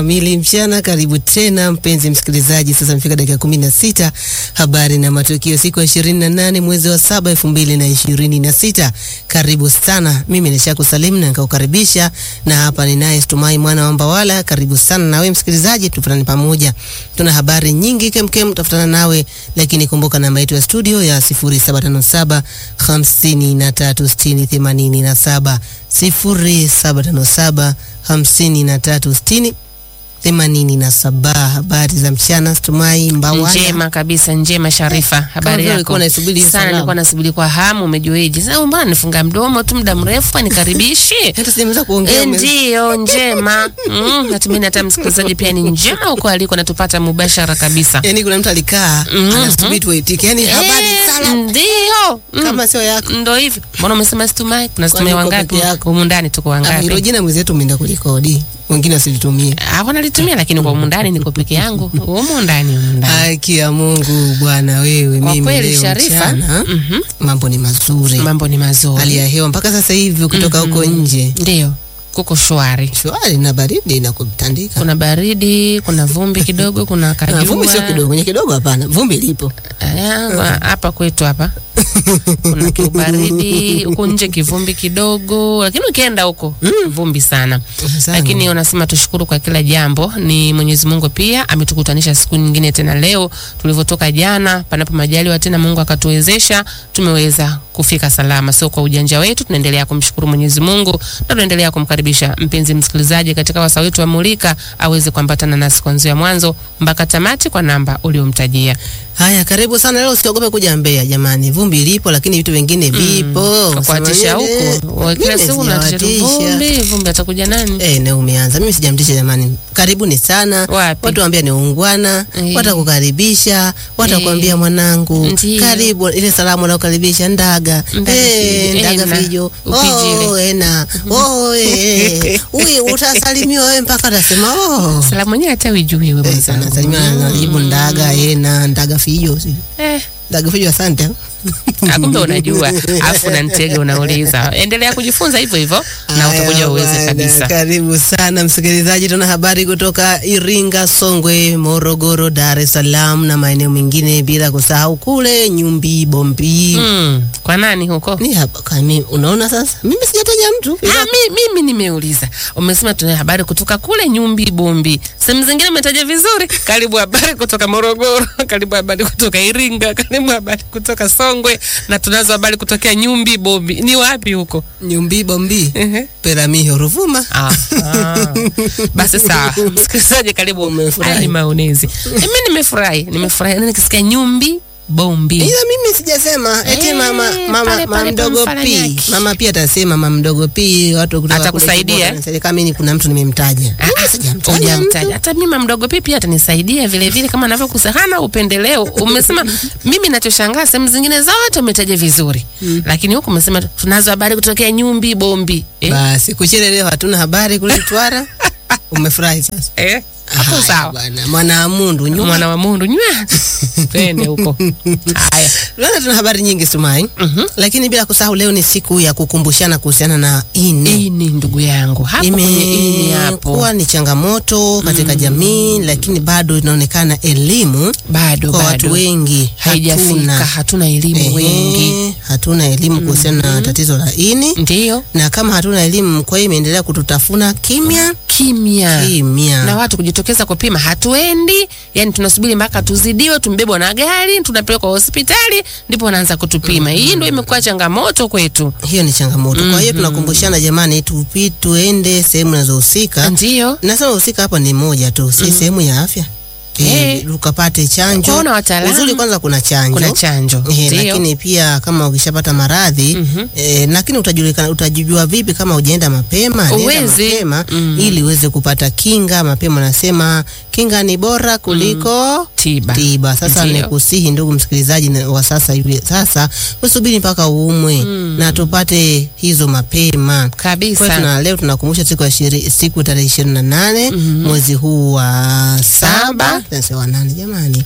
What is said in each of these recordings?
Kamili mchana, karibu tena mpenzi msikilizaji. Sasa mfika dakika kumi na sita habari na matukio, siku ya ishirini na nane mwezi wa saba elfu mbili na ishirini na sita Karibu sana, mimi nishaku salimu na nikaukaribisha, na hapa ninaye Stumai mwana wa Mbawala. Karibu sana nawe msikilizaji, tufuatane pamoja, tuna habari nyingi kemkem, tafutana nawe, lakini kumbuka namba yetu ya studio ya sifuri saba tano saba hamsini na tatu sitini themanini na saba sifuri saba tano saba hamsini na tatu sitini themanini na saba. Habari za mchana, Stumai Mbawala. Njema kabisa, njema Sharifa, habari vile yako? ulikuwa unaisubiri hiyo Sana, salamu. nilikuwa nasubiri kwa hamu. Umejueje? Sasa mbona nifunga mdomo tu muda mrefu, anikaribishi Hata sijamaliza kuongea E, ume- ndiyo njema. Mm, natumaini hata msikilizaji pia ni njema huko aliko, natupata mubashara kabisa. Yaani kuna mtu alikaa Mhm. anasubiri tuwaitike, yaani habari Eh, salamu Ndiyo Mm, kama sio yako. ndo hivyo. Mbona umesema Stumai? Kuna Stumai uko wangapi peke yako? humu ndani? Tuko Ah, wangapi? hilo jina mwenzetu umeenda kulikodi, wengine wasilitumie. Ah, wanalitumia lakini kwa humu ndani niko peke yangu. Humu ndani, humu ndani. Haki ya Mungu bwana, wewe Kwa mimi kweli leo Sharifa, mchana mhm, mambo ni mazuri, mambo ni mazuri. hali ya hewa mpaka sasa hivi ukitoka huko nje Ndiyo, kuko shwari. shwari na baridi na kutandika. Kuna baridi, kuna vumbi kidogo, kuna Ah, kajua. Vumbi sio kidogo, kwenye kidogo hapana, vumbi lipo. Aya, hapa kwetu hapa kuna kiubaridi huko nje, kivumbi kidogo, lakini ukienda huko vumbi sana. Sana. Lakini unasema tushukuru kwa kila jambo. Ni Mwenyezi Mungu pia ametukutanisha siku nyingine tena leo, tulivyotoka jana, panapo majaliwa tena Mungu akatuwezesha, tumeweza kufika salama, sio kwa ujanja wetu. Tunaendelea kumshukuru Mwenyezi Mungu na tunaendelea kumkaribisha mpenzi msikilizaji katika wasaa wetu wa Mulika aweze kuambatana nasi kuanzia mwanzo mpaka tamati kwa namba uliomtajia. Haya, karibu sana leo. Usiogope kuja Mbeya jamani, vumbi lipo, lakini vitu vingine vipo. kuatisha Sema nini? huku Wa- kila Mimi siku unatisha tu sijawatisha. vumbi vumbi, atakuja nani? Eh, na umeanza. Mimi sijamtisha jamani. Karibuni sana. Wapi? Watu waambia ni ungwana, Eh. watakukaribisha, watakwambia Eh. mwanangu, Ndiyo. karibu ile salamu wanaokaribisha ndaga. Ndaga Eh, fijo. ndaga Eh, na fijo. upijile. Oh, ena. Oh, eh. Huyu utasalimiwa wewe mpaka utasema oh. Salamu yenyewe hata ujui wewe Eh, sana mwenzangu. salimiwa anajibu ndaga, ena, ndaga fijo. si? Eh, Ndaga fijo asante. ah, kumbe unajua, afu na ntege unauliza. Endelea kujifunza hivyo hivyo na Haya utakuja uweze bwana, kabisa. Karibu sana msikilizaji, tuna habari kutoka Iringa, Songwe, Morogoro, Dar es Salaam na maeneo mengine, bila kusahau kule Nyumbi, Bombi. Mm, kwa nani huko? Ni hapa kami, unaona sasa, mimi sijataja mtu Ah, mi, mimi nimeuliza. Umesema tuna habari kutoka kule Nyumbi Bombi. Sehemu zingine umetaja vizuri. Karibu habari kutoka Morogoro, karibu habari kutoka Iringa, karibu habari kutoka Songwe na tunazo habari kutokea Nyumbi Bombi. Ni wapi huko? Nyumbi, Bombi, Ehe. Peramiho, Ruvuma. Ah, ah. Basi sawa, msikilizaji, karibu. Umefurahi? Haya ni maonezi. Mimi nimefurahi, nimefurahi na nikisikia Nyumbi Bombi. Ila mimi sijasema eti Eh, mama mama pale, mama pale mdogo pamfanya pi nyaki. mama pia atasema mama mdogo pi watu kutoka kule Atakusaidia, Kibora eh? wanasema kama mimi kuna mtu nimemtaja. Ah, Mimi ah, sijamtaja hujamtaja. mtu. Hata mimi mdogo pipi atanisaidia vile vile kama anavyokusa. Hana upendeleo. Umesema mimi nachoshangaa sehemu zingine zote umetaja vizuri. Lakini huku umesema tunazo habari kutokea Nyumbi Bombi. Eh? Basi kuchele leo hatuna habari kule Twara. Umefurahi sasa? Eh? Hapo Haya sawa. bwana, mwana wa Mundu nyuma. Mwana wa Mundu nywa. Twende huko. Haya. Leo tuna habari nyingi Sumai, lakini bila kusahau leo ni siku ya kukumbushana kuhusiana na ini. Ini ndugu yangu. Hapo kwenye ini hapo. Imekuwa ni changamoto katika jamii, lakini bado inaonekana elimu Bado kwa bado. watu wengi Haijafika, hatuna. hatuna elimu Ehe, wengi. hatuna elimu kuhusiana na tatizo la ini, Ndiyo. na kama hatuna elimu, kwa hiyo imeendelea kututafuna kimya Kimya. kimya. na watu kujitokeza kupima hatuendi, yani tunasubiri mpaka tuzidiwe, tumbebwa na gari, tunapelekwa hospitali, ndipo wanaanza kutupima. Hii ndio imekuwa changamoto kwetu. hiyo ni changamoto. Kwa hiyo tunakumbushana jamani, tupi tuende sehemu zinazohusika Ndio Nasema husika hapa ni moja tu, si sehemu ya afya Eh. eh, ukapate chanjo. Kuona wataalamu. Uzuri kwanza kuna chanjo, kuna chanjo Eh, ndio. lakini pia kama ukishapata maradhi Mhm. eh, lakini utajulikana utajijua vipi kama hujaenda mapema? Nenda Uwezi. mapema Mm. ili uweze kupata kinga mapema. Nasema kinga ni bora kuliko tiba. tiba. Sasa Ndio. nikusihi ndugu msikilizaji na- wa sasa hivi sasa, usubiri mpaka uumwe na tupate hizo mapema. Kwa hiyo kabisa. tuna leo tunakumbusha siku ya shiri, siku tarehe ishirini na nane mwezi huu wa saba Saba. tunasema wa nane jamani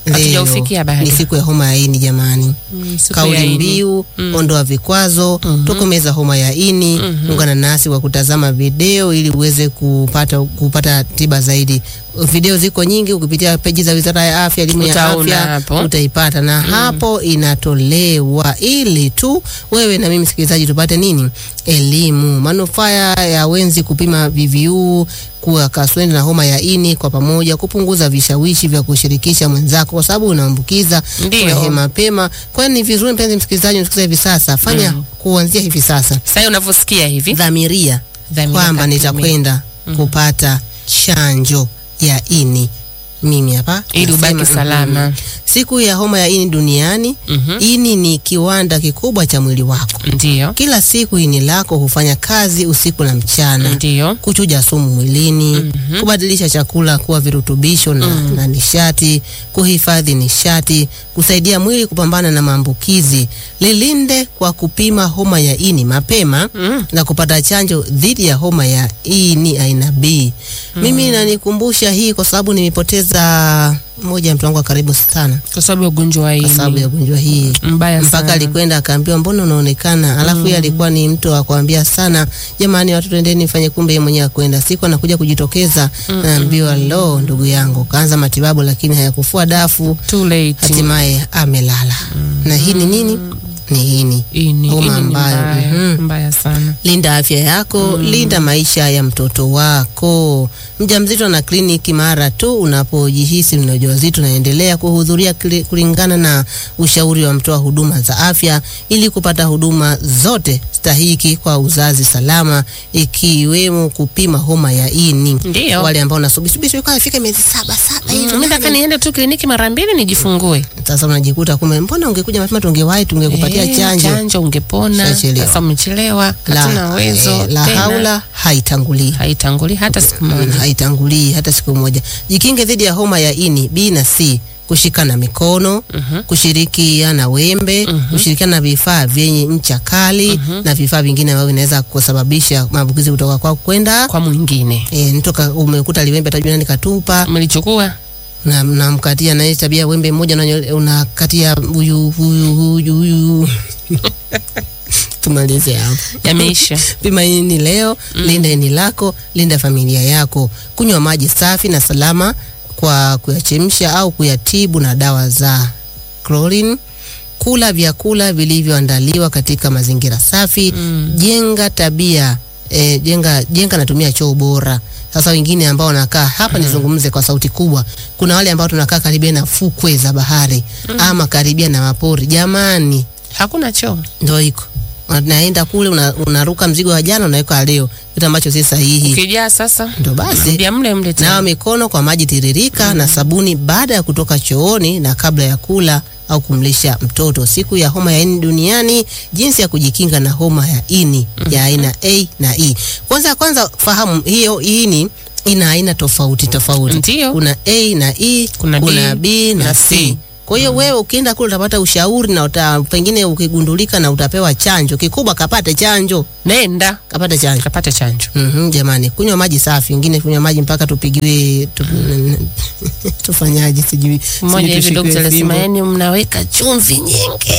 Leo Hatujaufikia bado. ni siku ya homa ya ini jamani. Mm, siku ya Kauli ini. mbiu ondoa vikwazo, tokomeza homa ya ini. Ungana nasi kwa kutazama video ili uweze kupata kupata tiba zaidi. Video ziko nyingi, ukipitia peji za Wizara ya Afya, elimu ya Utaona afya hapo. utaipata, na hapo inatolewa ili tu wewe na mimi msikilizaji tupate nini? Elimu, manufaa ya wenzi kupima VVU kuwa kaswende na homa ya ini kwa pamoja, kupunguza vishawishi vya kushirikisha mwenzako, kwa sababu unaambukiza Ndio. kwa mapema. Kwa hiyo ni vizuri, mpenzi msikilizaji, unasikiliza hivi sasa, fanya kuanzia hivi sasa, Sasa unavyosikia hivi dhamiria Dhamira kwamba kapime. nitakwenda kupata chanjo ya ini mimi hapa ili nasema, ubaki salama. mhm. Siku ya homa ya ini duniani. Mhm. Ini ni kiwanda kikubwa cha mwili wako. Ndio, Kila siku ini lako hufanya kazi usiku na mchana ndio, kuchuja sumu mwilini, kubadilisha chakula kuwa virutubisho na, na nishati, kuhifadhi nishati, kusaidia mwili kupambana na maambukizi. Lilinde kwa kupima homa ya ini mapema na kupata chanjo dhidi ya homa ya ini aina B. Mimi nanikumbusha hii kwa sababu nimepoteza mmoja ya mtu wangu wa karibu sana kwa sababu ya ugonjwa wa kwa sababu ini ya ugonjwa hii mbaya mpaka sana. alikwenda akaambiwa mbona unaonekana, alafu yeye alikuwa ni mtu wa kuambia sana, jamani, watu twendeni fanye, kumbe yeye mwenyewe akwenda. Siku anakuja kujitokeza, naambiwa lo, ndugu yangu kaanza matibabu, lakini hayakufua dafu, Too late. hatimaye amelala. Na hii ni nini? Ni ini. Ini, Homa ini ni ambayo, mbaya, mhm. mbaya sana. Linda afya yako, linda maisha ya mtoto wako. Mjamzito na kliniki mara tu unapojihisi una ujauzito, naendelea kuhudhuria kli- kulingana na ushauri wa mtoa huduma za afya ili kupata huduma zote stahiki kwa uzazi salama, ikiwemo kupima homa ya ini. Ndio. Wale ambao nasubiri subiri subiri, kwa ifike miezi saba saba hivi, Mimi nataka niende tu kliniki mara mbili nijifungue. sasa unajikuta kumbe, mbona ungekuja mapema, tungewahi tungekupatia Eh, chanjo. chanjo ungepona. Shachelewa. Sasa umechelewa, hatuna uwezo eh, la tena. haula haitangulii haitanguli hata siku moja. haitangulii hata siku moja. Jikinge dhidi ya homa ya ini B na C, kushikana mikono, kushirikiana wembe, kushirikiana na vifaa vyenye ncha kali na vifaa vingine ambavyo vinaweza kusababisha maambukizi kutoka kwako kwenda Kwa mwingine E, mtoka umekuta liwembe atajua nani katupa umelichukua na namkatia na ile tabia ya wembe mmoja unanyo- unakatia huyu huyu huyu huyu tumalize hapo. yameisha. Pima ini leo, linda ini lako, linda familia yako. Kunywa maji safi na salama kwa kuyachemsha au kuyatibu na dawa za chlorine. Kula vyakula vilivyoandaliwa katika mazingira safi. Jenga tabia e, jenga jenga natumia choo bora. Sasa wengine ambao wanakaa hapa, nizungumze kwa sauti kubwa. Kuna wale ambao tunakaa karibia na fukwe za bahari ama karibia na mapori. Jamani, Hakuna choo. ndo iko unaenda kule una- unaruka mzigo wa jana unaweka leo, kitu ambacho si sahihi. Ukijaa sasa Ndo basi ndia mle mle tena. nawa mikono kwa maji tiririka na sabuni baada ya kutoka chooni na kabla ya kula au kumlisha mtoto. Siku ya homa ya ini duniani, jinsi ya kujikinga na homa ya ini ya aina A na E. Kwanza kwanza fahamu hiyo ini ina aina tofauti tofauti. Ndio. Kuna A na E, Kuna B kuna B na na C. C. Kwa hiyo wewe ukienda kule utapata ushauri na uta, pengine ukigundulika na utapewa chanjo. Kikubwa kapate chanjo, Nenda kapate chanjo. kapata chanjo. Mhm, jamani, kunywa maji safi, wengine kunywa maji mpaka tupigiwe tu, tufanyaje sijui. Mmoja sijui hivi tushikwe daktari alisema, fimbo. yani mnaweka chumvi nyingi,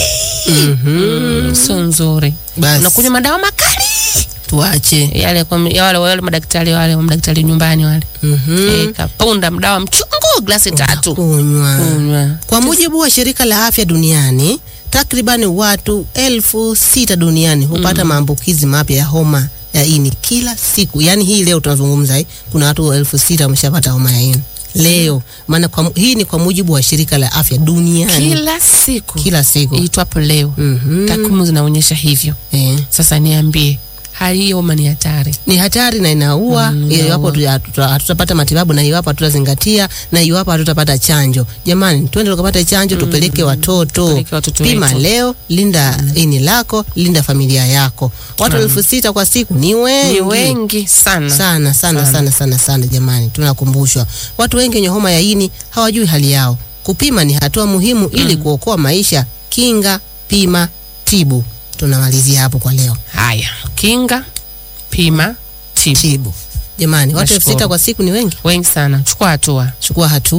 Mhm, sio nzuri. basi Unakunywa madawa makali tuache. yale kwa ya wale wale madaktari wale madaktari nyumbani wale Mhm, eh, kapunda mdawa mchungu glasi tatu kunywa. kunywa. Kwa mujibu wa shirika la afya duniani, takribani watu elfu sita duniani hupata maambukizi mapya ya homa ya ini kila siku. Yaani hii leo tunazungumza hii, kuna watu elfu sita wameshapata homa ya ini leo. Maana kwa, hii ni kwa mujibu wa shirika la afya duniani Kila siku kila siku. iitwapo leo, Mhm. takwimu zinaonyesha hivyo. Eh. Sasa niambie, hali hiyo homa ni hatari. ni hatari na inaua Mm, iwapo tu- hatuta- hatutapata matibabu na iwapo hatutazingatia na iwapo hatutapata chanjo. Jamani, twende tukapata chanjo, tupeleke watoto. Tupeleke watoto Pima wetu. leo, linda ini lako, linda familia yako. Watu elfu sita kwa siku ni wengi Ni wengi sana. sana sana sana sana sana. Jamani, tunakumbushwa watu wengi wenye homa ya ini hawajui hali yao. Kupima ni hatua muhimu ili kuokoa maisha. Kinga, pima, tibu. Tunamalizia hapo kwa leo. Haya, kinga, pima, tibu. Tibu. Jamani, watu elfu Nashukuru. sita kwa siku ni wengi. Wengi sana, chukua hatua. chukua hatua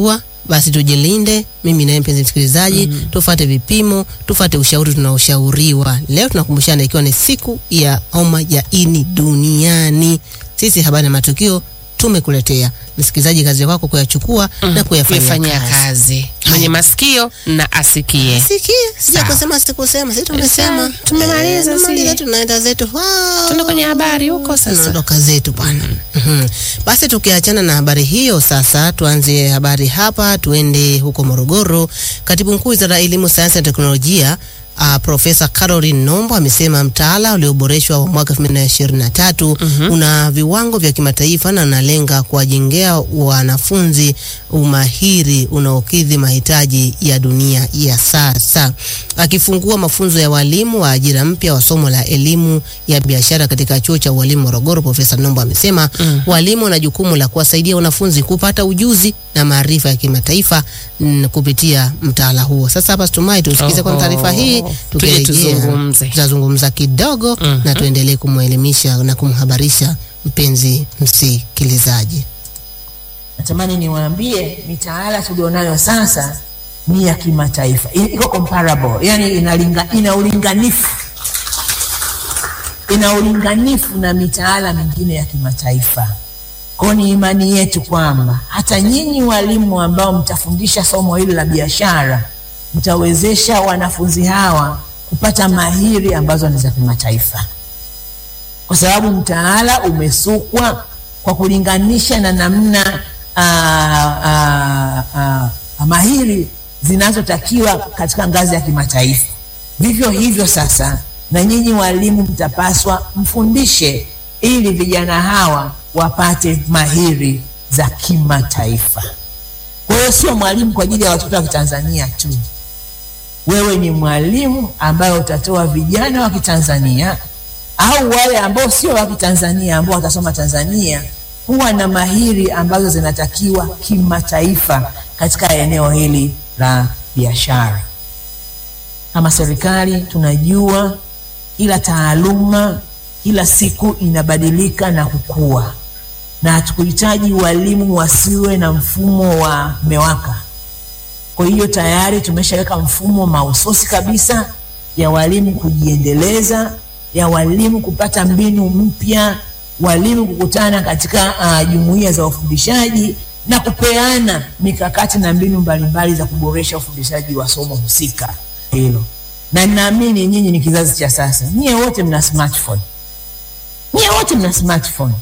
basi tujilinde, mimi naye mpenzi msikilizaji, tufate vipimo, tufate ushauri tunaoshauriwa. Leo tunakumbushana, ikiwa ni siku ya homa ya ini duniani. Sisi habari na matukio tumekuletea msikilizaji, kazi kwako kuyachukua na kuyafanyia kuifanyia kazi. kazi. Mwenye masikio na asikie. Sikia, sija Sawa. kusema sikusema, sisi tumesema, Sawa, tumemaliza, Eh, si. tumemaliza, tunaenda zetu Wow. Tuende kwenye habari huko sasa. tunaondoka zetu bwana. Mhm. Basi tukiachana na habari hiyo sasa, tuanze habari hapa, tuende huko Morogoro. Katibu mkuu wizara ya elimu, sayansi na teknolojia Uh, Profesa Caroline Nombo amesema mtaala ulioboreshwa wa mwaka 2023 una viwango vya kimataifa na unalenga kuwajengea wanafunzi umahiri unaokidhi mahitaji ya dunia ya sasa. Akifungua mafunzo ya walimu wa ajira mpya wa somo la elimu ya biashara katika chuo cha ualimu Morogoro, Profesa Nombo amesema walimu wana jukumu la kuwasaidia wanafunzi kupata ujuzi na maarifa ya kimataifa mm, kupitia mtaala huo. Sasa hapa Stumai tusikize kwa Oho. taarifa hii, Tuje tukirejea tuzungumze. tutazungumza kidogo Mhm. na tuendelee kumwelimisha na kumhabarisha mpenzi msikilizaji. Natamani niwaambie mitaala tulionayo sasa ni ya kimataifa, I- iko comparable, yani inalinga, ina ulinganifu ina ulinganifu na mitaala mingine ya kimataifa. Kwa ni imani yetu kwamba hata nyinyi walimu ambao mtafundisha somo hili la biashara mtawezesha wanafunzi hawa kupata mahiri ambazo ni za kimataifa kwa sababu mtaala umesukwa kwa kulinganisha na namna ah, ah, ah, mahiri zinazotakiwa katika ngazi ya kimataifa. Vivyo hivyo sasa, na nyinyi walimu mtapaswa mfundishe ili vijana hawa wapate mahiri za kimataifa. Kwa hiyo sio mwalimu kwa ajili ya watoto wa Kitanzania tu, wewe ni mwalimu ambaye utatoa vijana wa Kitanzania au wale ambao sio wa Kitanzania ambao watasoma Tanzania kuwa na mahiri ambazo zinatakiwa kimataifa katika eneo hili la biashara. Kama serikali tunajua kila taaluma kila siku inabadilika na kukua, na hatukuhitaji walimu wasiwe na mfumo wa MEWAKA. Kwa hiyo tayari tumeshaweka mfumo mahususi kabisa ya walimu kujiendeleza, ya walimu kupata mbinu mpya, walimu kukutana katika uh, jumuiya za ufundishaji na kupeana mikakati na mbinu mbalimbali za kuboresha ufundishaji wa somo husika hilo. Na ninaamini nyinyi ni kizazi cha sasa, nyie wote mna smartphone, nyie wote mna smartphone.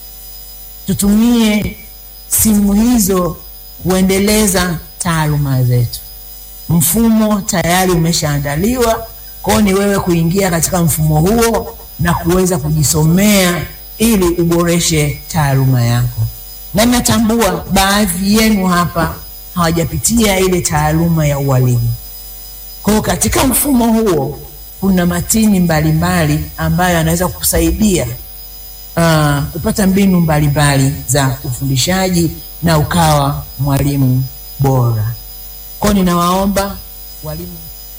Tutumie simu hizo kuendeleza taaluma zetu. Mfumo tayari umeshaandaliwa, kwao ni wewe kuingia katika mfumo huo na kuweza kujisomea ili uboreshe taaluma yako. Na natambua baadhi yenu hapa hawajapitia ile taaluma ya ualimu. Kwa hiyo katika mfumo huo kuna matini mbalimbali ambayo yanaweza kukusaidia uh, kupata mbinu mbalimbali za ufundishaji na ukawa mwalimu bora. Kwa hiyo ninawaomba walimu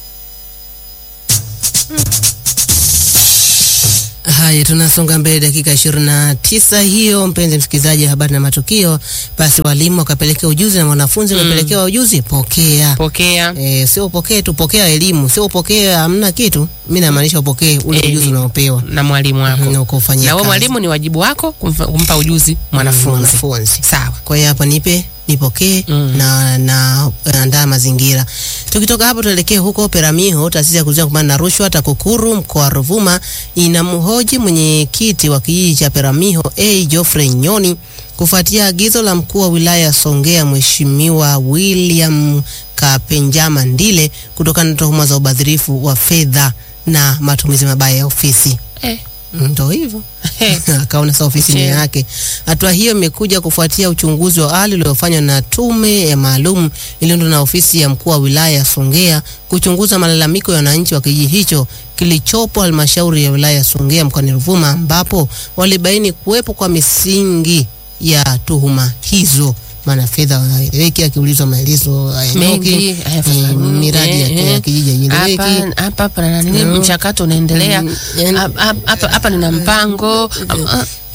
Haya, tunasonga mbele, dakika ishirini na tisa hiyo, mpenzi msikilizaji, habari na matukio. Basi walimu wakapelekea ujuzi na wanafunzi wakapelekewa ujuzi, pokea Pokea. E, sio upokee tu, pokea elimu, sio upokee hamna kitu. Mi namaanisha upokee ule Elimu. ujuzi unaopewa na mwalimu wako na ukufanyia na wewe kazi. mwalimu ni wajibu wako kumfa- kumpa ujuzi mwanafunzi Mwanafunzi. sawa Kwa hiyo hapa nipe nipokee Mm. na na andaa mazingira. Tukitoka hapo tuelekee huko Peramiho, taasisi ya kuzuia kupambana na rushwa TAKUKURU mkoa wa Ruvuma inamhoji mwenyekiti wa kijiji cha Peramiho A Geoffrey Nyoni kufuatia agizo la mkuu wa wilaya ya Songea Mheshimiwa William Kapenjama Ndile kutokana na tuhuma za ubadhirifu wa fedha na matumizi mabaya ya ofisi. eh. Ndo hivyo Eh. akaona sasa ofisi ni Je. yake. Hatua hiyo imekuja kufuatia uchunguzi wa awali uliofanywa na tume ya maalum iliyoundwa na ofisi ya mkuu wa wilaya ya Songea kuchunguza malalamiko ya wananchi wa kijiji hicho kilichopo halmashauri ya wilaya ya Songea mkoani Ruvuma, ambapo walibaini kuwepo kwa misingi ya tuhuma hizo. Maana fedha haeleweki, akiulizwa maelezo hayaeleweki, mengi eh, miradi ya ya kijiji haieleweki. hapa hapa hapa na nini Mm. mchakato unaendelea Mm, yani- Hap- hap- hapa hapa nina mpango Hap- ah,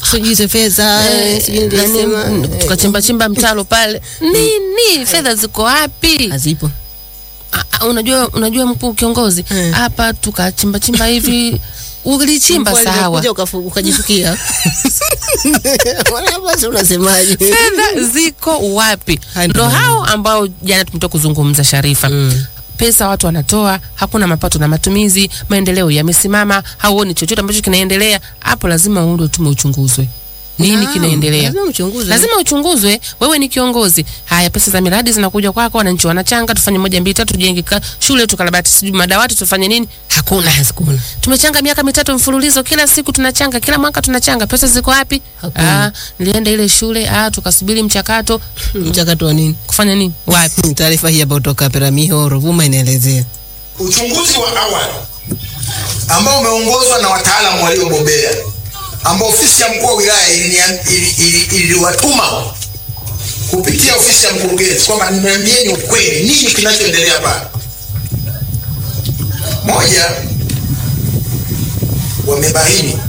sijui hizo fedha Eh, sijui nani, nilisema mm, eh, tukachimba chimba mtalo pale nini fedha ziko wapi hazipo Ah, ah, unajua unajua mkuu kiongozi Eh. hapa tukachimba chimba hivi ulichimba Mvua sawa ilivyokuja ukafu- ukajifukia Wala basi unasemaje fedha ziko wapi Hai, ndo ndio. hao ambao jana tumetoka kuzungumza sharifa Mm. pesa watu wanatoa hakuna mapato na matumizi maendeleo yamesimama hauoni chochote ambacho kinaendelea hapo lazima uundwe tume uchunguzwe nini Naam, kinaendelea lazima mchunguze. lazima uchunguzwe wewe ni kiongozi haya pesa za miradi zinakuja kwako wananchi wanachanga tufanye moja mbili tatu tujenge ka- shule tukarabati sijui madawati tufanye nini hakuna Hakuna. tumechanga miaka mitatu mfululizo kila siku tunachanga kila mwaka tunachanga pesa ziko wapi Hakuna. ah, nilienda ile shule ah, tukasubiri mchakato mchakato wa nini kufanya nini wapi taarifa hii hapa kutoka Peramiho Ruvuma inaelezea Uchunguzi wa awali ambao umeongozwa na wataalamu waliobobea ambao ofisi ya mkuu wa wilaya iliniam- ili- ili- iliwatuma kupitia ofisi ya mkurugenzi kwamba niambieni ukweli, nini kinachoendelea pale. Moja, wamebaini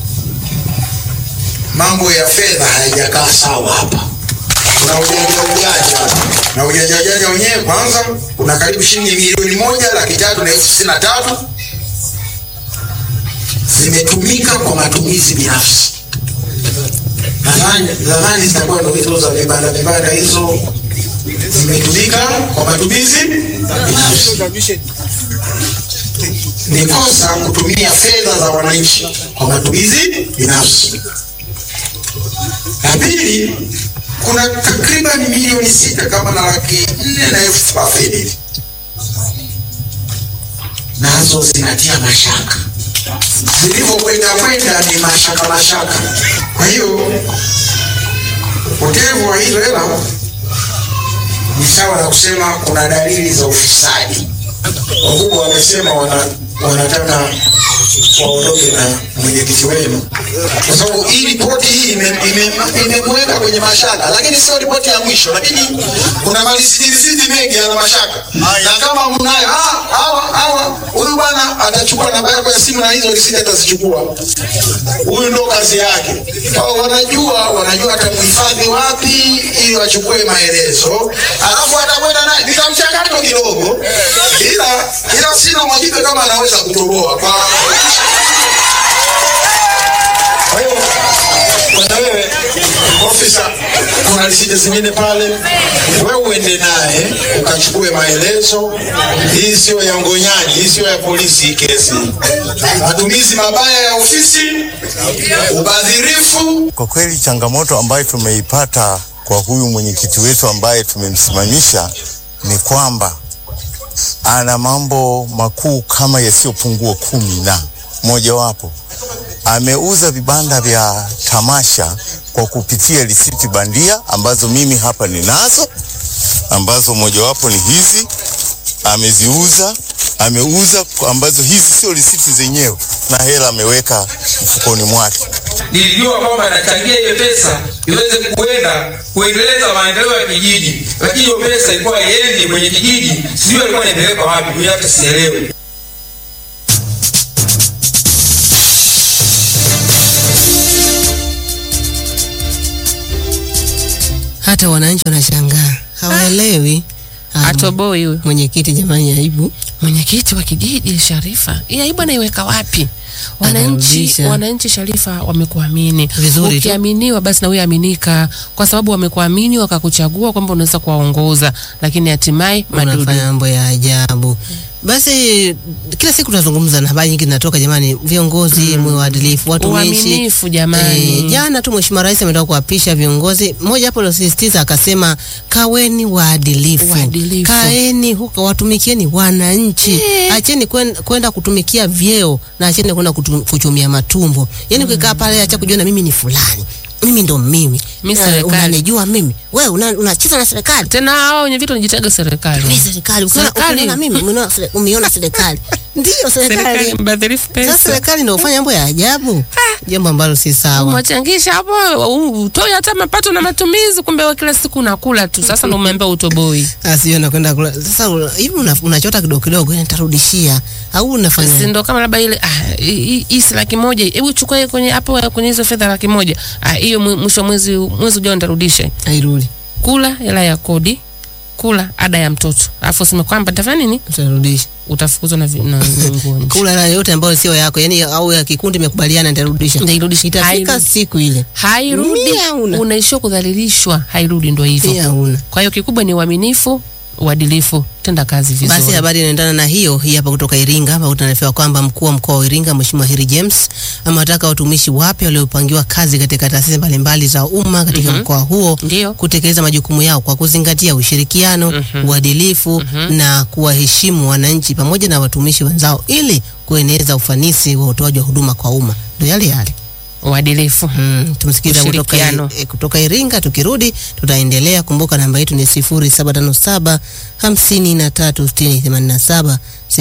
mambo ya fedha hayajakaa sawa hapa kuna ujanja ujanja na ujanja ujanja wenyewe kwanza kuna karibu shilingi milioni moja laki tatu na elfu sitini na tatu zimetumika kwa matumizi binafsi nadhani nadhani zitakuwa ndo hizo za vibanda vibanda hizo zimetumika kwa matumizi binafsi ni kosa kutumia fedha za wananchi kwa matumizi binafsi la pili kuna takriban milioni sita kama na laki nne na elfu thelathini hivi. nazo zinatia mashaka zilivyokwenda kwenda ni mashaka mashaka kwa hiyo upotevu wa hizo hela ni sawa na kusema kuna dalili za ufisadi wakubwa wamesema wana, wanataka waondoke na mwenyekiti wenu kwa sababu hii ripoti hii imemweka ime, ime imemweka kwenye mashaka lakini sio ripoti ya mwisho lakini kuna malisiti mengi yana mashaka na kama mnayo ah, hawa hawa huyu bwana atachukua namba yako ya simu na hizo risiti atazichukua huyu ndo kazi yake Kwa wanajua wanajua atamhifadhi wapi ili wachukue maelezo alafu atakwenda naye nina mchakato kidogo ila ila sina uhakika kama anaweza kutoboa kwa kwa hiyo bwana wewe ofisa kuna risiti zingine pale wewe uende naye ukachukue maelezo hii sio ya ngonyani hii sio ya polisi hii kesi matumizi mabaya ya ofisi ubadhirifu Kwa kweli changamoto ambayo tumeipata kwa huyu mwenyekiti wetu ambaye tumemsimamisha ni kwamba ana mambo makuu kama yasiyopungua kumi na mojawapo ameuza vibanda vya tamasha kwa kupitia risiti bandia ambazo mimi hapa ninazo, ambazo mojawapo ni hizi ameziuza, ameuza ambazo hizi sio risiti zenyewe, na hela ameweka mfukoni mwake. nilijua kwamba nachangia ile pesa iweze kuenda kuendeleza maendeleo ya kijiji, lakini hiyo pesa ilikuwa iendi kwenye kijiji, sijui alikuwa inaendeleka wapi, mimi hata sielewi. hata wananchi wanashangaa hawaelewi Ah, atoboi huyu mwenyekiti jamani aibu mwenyekiti wa kijiji Sharifa, hii aibu anaiweka wapi? Wananchi, Anarudisha. wananchi Sharifa wamekuamini Vizuri tu. ukiaminiwa basi na wewe aminika, kwa sababu wamekuamini wakakuchagua kwamba unaweza kuwaongoza, lakini hatimaye madudu unafanya mambo ya ajabu basi kila siku tunazungumza na habari nyingi zinatoka jamani viongozi mwe waadilifu watumishi uaminifu jamani. Eh, jana tu mheshimiwa rais ametoka kuapisha viongozi mmoja hapo aliosisitiza akasema kaweni waadilifu Waadilifu. kaeni huko watumikieni wananchi acheni kwen- kwenda kutumikia vyeo na acheni kwenda kutu- kuchumia matumbo yani ukikaa pale acha kujiona mimi ni fulani mimi ndo mimi Mi Na serikali. unanijua mimi wewe una- unacheza na serikali tena hao wenye vitu wanajitaga serikali mimi serikali ukiona Serikali. ukiona mimi umeona sere- umeiona serikali ndio serikali serikali mbadhirifu sasa pesa serikali ndio ufanya mambo ya ajabu jambo ambalo si sawa mwachangisha hapo utoi hata mapato na matumizi kumbe wewe kila siku unakula tu sasa ndo umeambia utoboi asio nakwenda kula sasa una- hivi una- unachota kidogo kidogo yani nitarudishia au si unafanya ndo kama labda ile ah, hii- hii hii si laki moja hebu chukua hiyo kwenye hapo kwenye hizo fedha laki moja ah, hiyo mwi- mwisho wa mwezi mwezi ujao nitarudisha hairudi kula hela ya kodi kula ada ya mtoto alafu useme kwamba nitafanya nini utarudisha utafukuzwa na vi- na na nguo nje. kula hela yote ambayo sio yako yani au ya kikundi imekubaliana nitarudisha Nitairudisha. itafika Hairudi. siku ile hairudi Mia una. unaishia kudhalilishwa hairudi ndo hivyo pia una kwa hiyo kikubwa ni uaminifu uadilifu tenda kazi vizuri Basi habari inaendana na hiyo hii hapa kutoka Iringa, hapa tunaarifiwa kwamba mkuu wa mkoa wa Iringa Mheshimiwa Heri James amewataka watumishi wapya waliopangiwa kazi katika taasisi mbalimbali za umma katika mkoa huo Ndio. kutekeleza majukumu yao kwa kuzingatia ushirikiano, uadilifu na kuwaheshimu wananchi pamoja na watumishi wenzao ili kueneza ufanisi wa utoaji wa huduma kwa umma. Ndio yale yale. uadilifu Mm, tumsikiza kutoka, Ushirikiano. eh, kutoka Iringa. Tukirudi tutaendelea. Kumbuka namba yetu ni 0757 53 60 87,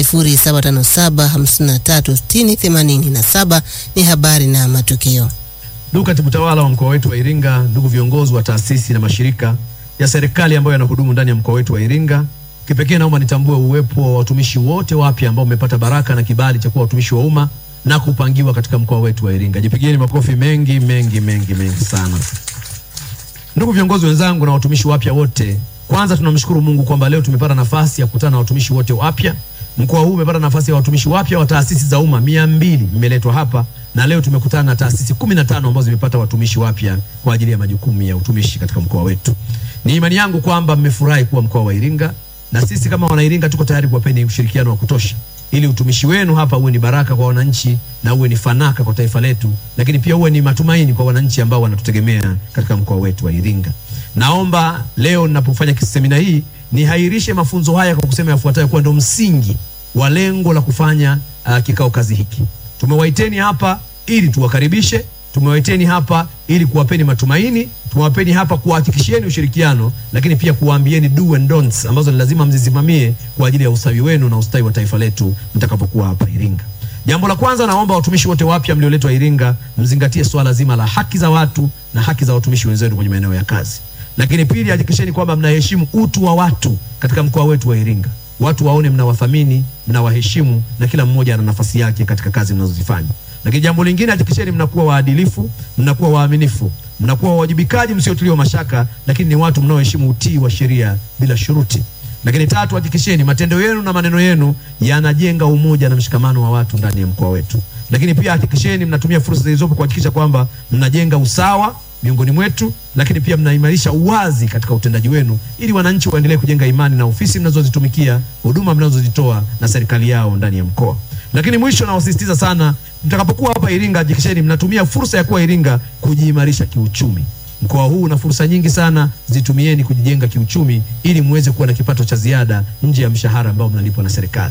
0757 53 60 87. Ni habari na matukio. Ndugu katibu tawala wa mkoa wetu wa Iringa, ndugu viongozi wa taasisi na mashirika ya serikali ambayo yanahudumu ndani ya mkoa wetu wa Iringa, kipekee naomba nitambue uwepo wa watumishi wote wapya ambao wamepata baraka na kibali cha kuwa watumishi wa umma na kupangiwa katika mkoa wetu wa Iringa. Jipigieni makofi mengi mengi mengi mengi sana. Ndugu viongozi wenzangu na watumishi wapya wote, kwanza tunamshukuru Mungu kwamba leo tumepata nafasi ya kukutana na watumishi wote wapya. Mkoa huu umepata nafasi ya watumishi wapya wa taasisi za umma mia mbili mmeletwa hapa, na leo tumekutana na taasisi kumi na tano ambazo zimepata watumishi wapya kwa ajili ya majukumu ya utumishi katika mkoa wetu. Ni imani yangu kwamba mmefurahi kuwa mkoa wa Iringa, na sisi kama Wanairinga tuko tayari kuwapeni ushirikiano wa kutosha ili utumishi wenu hapa uwe ni baraka kwa wananchi na uwe ni fanaka kwa taifa letu, lakini pia uwe ni matumaini kwa wananchi ambao wanatutegemea katika mkoa wetu wa Iringa. Naomba leo ninapofanya semina hii nihairishe mafunzo haya kwa kusema yafuatayo kuwa ndo msingi wa lengo la kufanya uh, kikao kazi hiki. Tumewaiteni hapa ili tuwakaribishe, tumewaiteni hapa ili kuwapeni matumaini, tumewapeni hapa kuwahakikishieni ushirikiano, lakini pia kuwaambieni do and don'ts ambazo ni lazima mzisimamie kwa ajili ya ustawi wenu na ustawi wa taifa letu mtakapokuwa hapa Iringa. Jambo la kwanza, naomba watumishi wote wapya mlioletwa Iringa mzingatie swala zima la haki za watu na haki za watumishi wenzenu kwenye maeneo ya kazi. Lakini pili, hakikisheni kwamba mnaheshimu utu wa watu katika mkoa wetu wa Iringa. Watu waone mnawathamini, mnawaheshimu na kila mmoja ana nafasi yake katika kazi mnazozifanya. Lakini jambo lingine, hakikisheni mnakuwa waadilifu, mnakuwa waaminifu, mnakuwa wawajibikaji msiotiliwa mashaka, lakini ni watu mnaoheshimu utii wa sheria bila shuruti. Lakini tatu, hakikisheni matendo yenu na maneno yenu yanajenga umoja na mshikamano wa watu ndani ya mkoa wetu. Lakini pia hakikisheni mnatumia fursa zilizopo kuhakikisha kwamba mnajenga usawa miongoni mwetu, lakini pia mnaimarisha uwazi katika utendaji wenu, ili wananchi waendelee kujenga imani na ofisi mnazozitumikia, huduma mnazozitoa na serikali yao ndani ya mkoa. Lakini mwisho, nawasisitiza sana, mtakapokuwa hapa Iringa, hakikisheni mnatumia fursa ya kuwa Iringa kujiimarisha kiuchumi. Mkoa huu una fursa nyingi sana, zitumieni kujijenga kiuchumi ili muweze kuwa na kipato cha ziada nje ya mshahara ambao mnalipwa na serikali.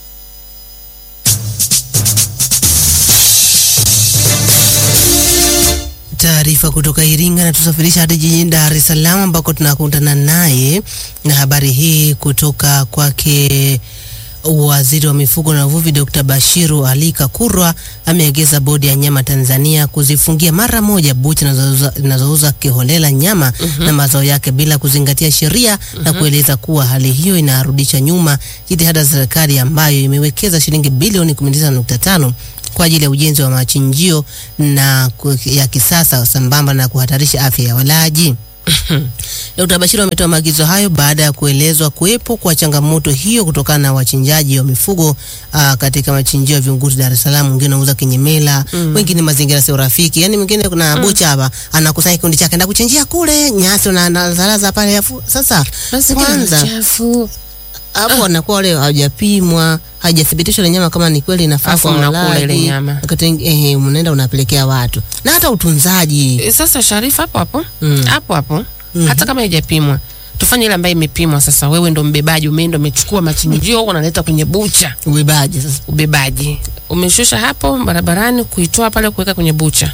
Taarifa kutoka Iringa na tusafirisha hadi jijini Dar es Salaam ambako tunakutana naye na habari hii kutoka kwake. Waziri wa mifugo na uvuvi Dr. Bashiru Ali Kakurwa ameagiza bodi ya nyama Tanzania kuzifungia mara moja bucha zinazouza- zinazouza kiholela nyama na mazao yake bila kuzingatia sheria na kueleza kuwa hali hiyo inarudisha nyuma jitihada za serikali ambayo imewekeza shilingi bilioni 19.5 kwa ajili ya ujenzi wa machinjio na ku- ya kisasa sambamba na kuhatarisha afya ya walaji. Dkt. Bashiru ametoa maagizo hayo baada ya kuelezwa kuwepo kwa changamoto hiyo kutokana na wachinjaji wa mifugo aa, katika machinjio ya Vingunguti Dar es Salaam. Wengine wanauza kinyemela, wengine mazingira sio rafiki. Yani mwingine kuna bucha hapa anakusanya kikundi chake enda kuchinjia kule nyasi na anazalaza pale afu sasa Mazingira kwanza machafu. hapo wanakuwa wale hawajapimwa hajathibitishwa ile nyama kama ni kweli inafaa Alafu kwa mnakula walaji. ile nyama. Wakati wengi- eh, mnaenda unapelekea watu na hata utunzaji E, Sasa Sharifa, hapo hapo Mm. hapo hapo hata kama haijapimwa tufanye ile ambayo imepimwa. Sasa wewe ndo mbebaji, umeenda umechukua machinjio unaleta kwenye bucha, ubebaji sasa ubebaji umeshusha hapo barabarani, kuitoa pale kuweka kwenye bucha.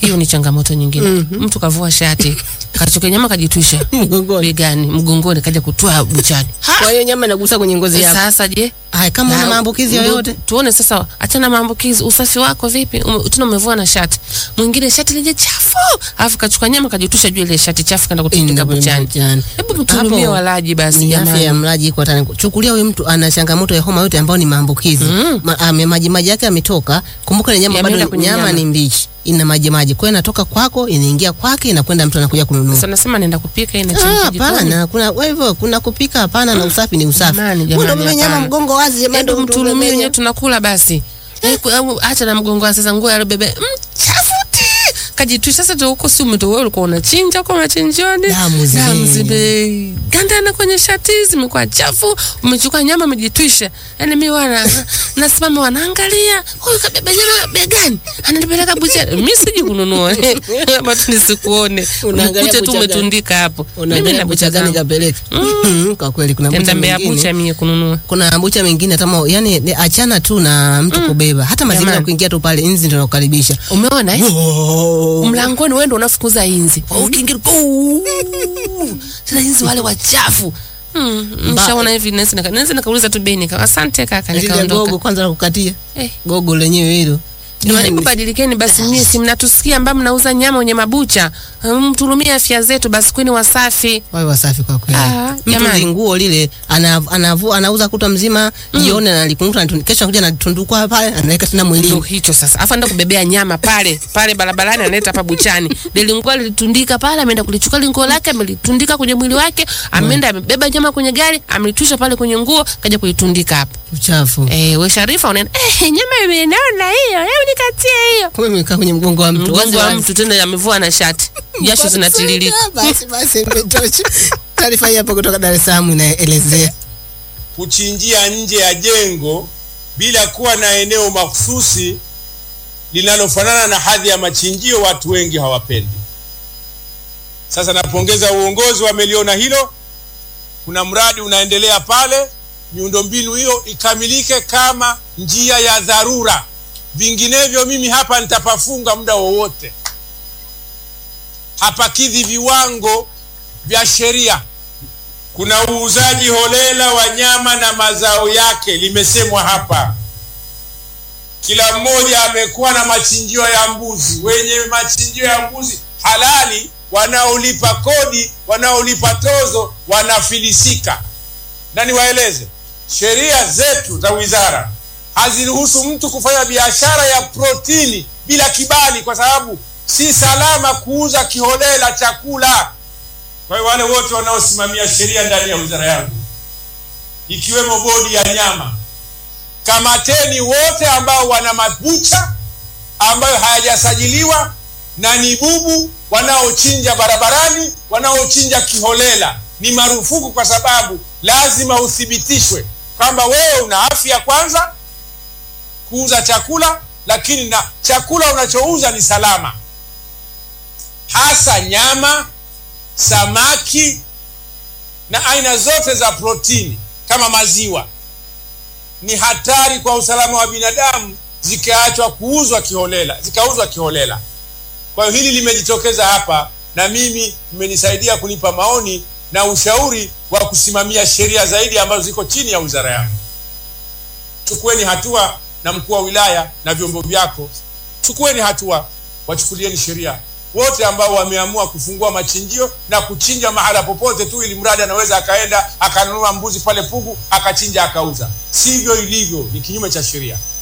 hiyo ni changamoto nyingine mtu kavua shati kachoka nyama kajitwisha Mgongoni. begani mgongoni kaja kutoa buchani Kwa hiyo nyama inagusa kwenye ngozi yako. sasa je Haya, kama una Na, maambukizi ndo yoyote tuone sasa achana maambukizi usafi wako vipi Ume- tena umevua na shati mwingine shati lije chafu alafu kachukua nyama kajitusha juu ile shati chafu kaenda kutundika buchani hebu mtuhurumie Hapo walaji basi ni afya ya jamani mlaji iko hatari. Chukulia huyu mtu ana changamoto ya homa yote ambayo ni maambukizi Mm. Ma, ame, maji maji yake yametoka. Kumbuka ile nyama Yameenda bado kwenye nyama, nyama. ni mbichi, ina maji maji, kwa hiyo inatoka kwako inaingia kwake inakwenda mtu anakuja kununua. sasa nasema naenda kupika Ah, inachemka jikoni Hapana, kuna kwa hivyo kuna kupika hapana, na usafi ni usafi. Jamani, Wewe jamani, ndio umebeba nyama hapana. mgongo wazi, jamani, Endo ndio mtu mtulumie umebeba wenyewe tunakula basi Eh, ku- au acha na mgongo wa sasa nguo ya bebe mchafuti kajitu sasa tu huko si umetoa wewe ulikuwa unachinja kwa machinjoni Damu zime- zime gandana kwenye shati zimekuwa chafu umechukua nyama umejitwisha yani mimi wana nasimama wanaangalia huyu kabeba nyama begani ananipeleka buchani mimi siji kununua hapa tu nisikuone Unaangalia ukute tu bucha gani? umetundiika hapo mimi Unaangalia na bucha bucha gani zangu kapeleka? Kwa kweli kuna bucha tenda mbea mengine bucha mie kununua kuna bucha mengine kama yani ni- achana tu na mtu kubeba hata mazingira Jamani. kuingia tu pale nzi ndio nakukaribisha umeona eh? Wow. mlangoni wewe ndo unafukuza inzi ukiingia guu. tena inzi wale wachafu Mm, mshaona hivi nesi nika- nesi nikauliza tu bei nika asante kaka Lile nikaondoka gogo kwanza la kukatia eh gogo lenyewe hilo Jamani, hebu badilikeni basi, mie si mnatusikia ambao mnauza nyama wenye mabucha, Mm, mturumie afya zetu basi, kweni wasafi. wawe wasafi kwa kweli. Ah, Mtu jamani. linguo lile ana, anavu, anauza kutwa mzima jioni analikunguta anatun- kesho anakuja anatundukwa pale anaweka tena Ndio mwilini. hicho sasa, afa enda kubebea nyama pale pale barabarani, analeta hapa buchani. Lilingua lilitundika pale, ameenda kulichukua lingo lake, amelitundika kwenye mwili wake, ameenda amebeba nyama kwenye gari, amelitwisha pale kwenye nguo, kaja kuitundika hapa. Uchafu. Eh, we Sharifa unaenda, eh, nyama imenaona hiyo, hebu nikatie hiyo. Kumbe imekaa kwenye mgongo wa mtu. Mgongo wa Wazi mtu tena amevua na shati, jasho zinatiririka. Basi basi imetosha. Taarifa hii hapa kutoka Dar es Salaam inaelezea. kuchinjia nje ya jengo bila kuwa na eneo mahususi linalofanana na hadhi ya machinjio, watu wengi hawapendi. Sasa napongeza uongozi wameliona hilo. Kuna mradi unaendelea pale, miundombinu hiyo ikamilike kama njia ya dharura, vinginevyo mimi hapa nitapafunga muda wowote. Hapakidhi viwango vya sheria kuna uuzaji holela wa nyama na mazao yake, limesemwa hapa. Kila mmoja amekuwa na machinjio ya mbuzi, wenye machinjio ya mbuzi halali, wanaolipa kodi, wanaolipa tozo, wanafilisika. Na niwaeleze, sheria zetu za wizara haziruhusu mtu kufanya biashara ya protini bila kibali, kwa sababu si salama kuuza kiholela chakula. Kwa hiyo wale wote wanaosimamia sheria ndani ya wizara yangu, ikiwemo bodi ya nyama, kamateni wote ambao wana mabucha ambayo hayajasajiliwa na ni bubu, wanaochinja barabarani, wanaochinja kiholela. Ni marufuku, kwa sababu lazima uthibitishwe kwamba wewe una afya kwanza kuuza chakula, lakini na chakula unachouza ni salama, hasa nyama samaki na aina zote za protini kama maziwa ni hatari kwa usalama wa binadamu zikaachwa kuuzwa kiholela zikauzwa kiholela kwa hiyo hili limejitokeza hapa na mimi mmenisaidia kunipa maoni na ushauri wa kusimamia sheria zaidi ambazo ziko chini ya wizara yangu chukueni hatua na mkuu wa wilaya na vyombo vyako chukueni hatua wachukulieni sheria wote ambao wameamua kufungua machinjio na kuchinja mahala popote tu, ili mradi anaweza akaenda akanunua mbuzi pale Pugu akachinja akauza. Sivyo ilivyo, ni kinyume cha sheria.